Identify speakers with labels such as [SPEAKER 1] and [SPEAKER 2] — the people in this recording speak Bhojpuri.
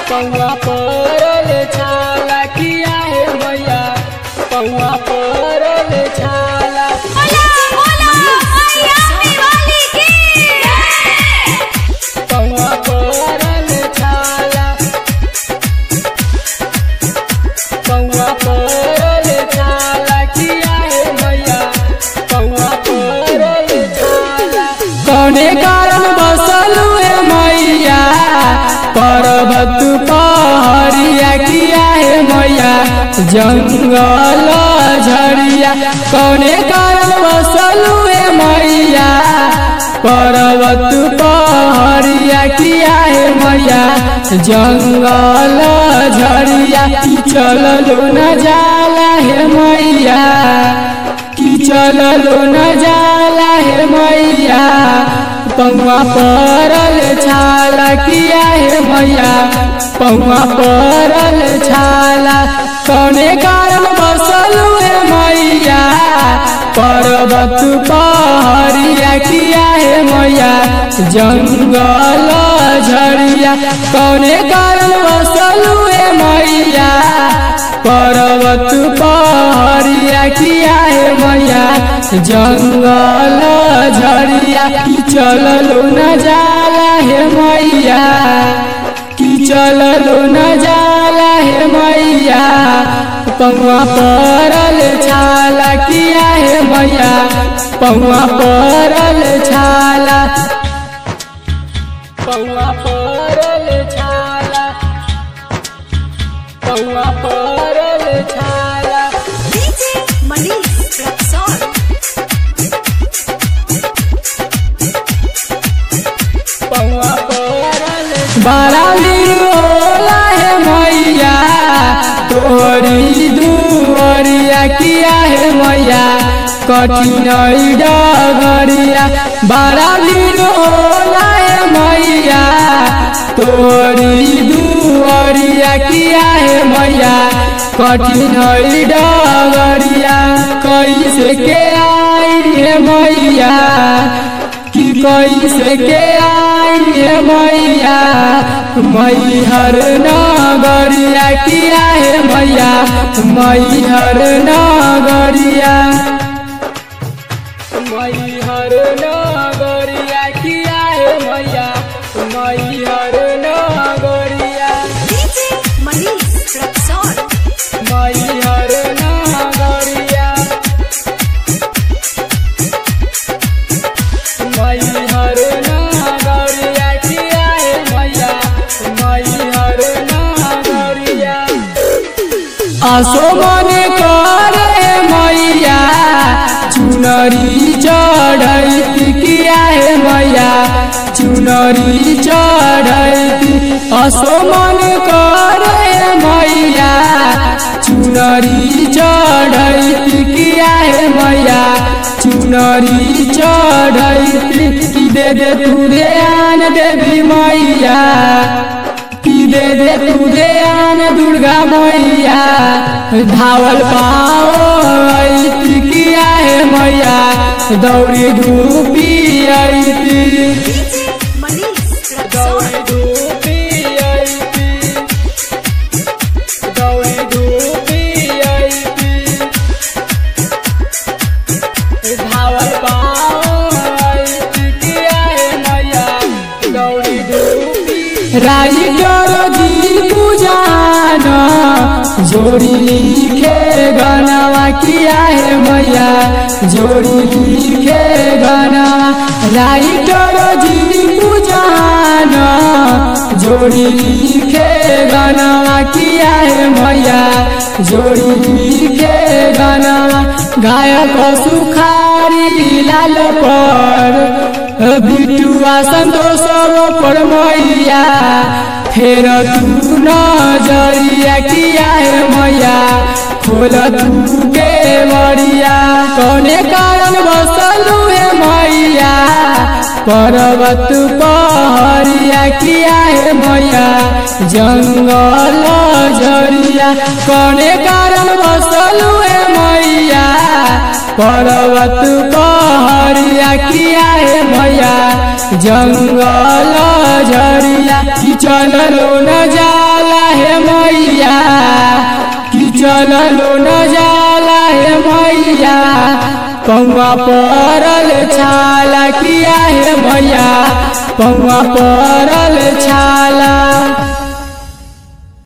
[SPEAKER 1] पौआ परल छाला किया है मैया पौआ परल छाला
[SPEAKER 2] बोला बोला मैया वाली की
[SPEAKER 1] पौआ परल छाला पौआ परल छाला किया है मैया पौआ परल छाला कौने कारण बसल है मैया पर्वत पहाड़िया किया है मैया जंगल झड़िया कौने कारण बसल है मैया पर्वत पहाड़िया किया है मैया जंगल झड़िया चललो न जाला है मैया कि चललो न जाला है मैया पौआ परल छाला किया है मैया पौआ परल छाला कौने कारण बसल है मैया पर्वत पहाड़िया किया है मैया जंगल झड़िया कौने कारण बसल है मैया पर्वत पहाड़िया किया है मैया जंगल झड़िया कि चललो न जाला है मैया कि चललो न जाला है मैया पौआ परल छाला किया है मैया पौआ परल छाला पौआ परल छाला पौआ परल छाला
[SPEAKER 2] डीजे मनीष रक्सौल
[SPEAKER 1] पौआ परल बड़ा होला है मैया तोरी दुआरिया किया है मैया कठिन डगरिया बड़ा होला है मैया तोरी दुआरिया किया है मैया कठिन डगरिया कैसे के आई है मैया कि कैसे के आई है मैया मैहर नगरिया किया है मैया मैहर नगरिया मैहर नगरिया किया है मैया मैहर नगरिया
[SPEAKER 2] डीजे मनीष रक्सौल
[SPEAKER 1] मैहर नगरिया मैहर नगरिया किया है मैया मैहर नगरिया आसो मने करे मैया चुनरी चढ़ैती किया है मैया चुनरी चढ़ैती आसो मने करे मैया चुनरी चढ़ैती किया है मैया चुनरी चढ़ैती कि दे दे तू ध्यान देवी मैया कि दे दे तू ध्यान दुर्गा मैया धावल पाओ ऐती किया है मैया दौड़ी धूपी ऐती
[SPEAKER 2] डीजे मनीष रक्सौल
[SPEAKER 1] दौड़ी धूपी ऐती दौड़ी धूपी ऐती धावल पाओ ऐती किया है मैया दौड़ी धूपी राई करो जी पूजान जोड़ी लिखे गनवा किया है मैया जोड़ी लिखे गनवा राई करो जी पूजान जोड़ी लिखे गनवा किया है मैया जोड़ी लिखे गनवा गायक सुखारी लाल पर बिटुआ संतोष पर मैया फेर तू नजरिया किया है मैया खोल तू के बरिया कौने कारण बसलू है मैया पर्वत पहरिया किया है मैया जंगल झरिया कौने कारण बसलू है मैया पर्वत पहरिया किया है मैया जंगल झरिया कि चललो न जाला चललो न जाला हे मैया पौआ परल छाला किया हे मैया पौआ परल छाला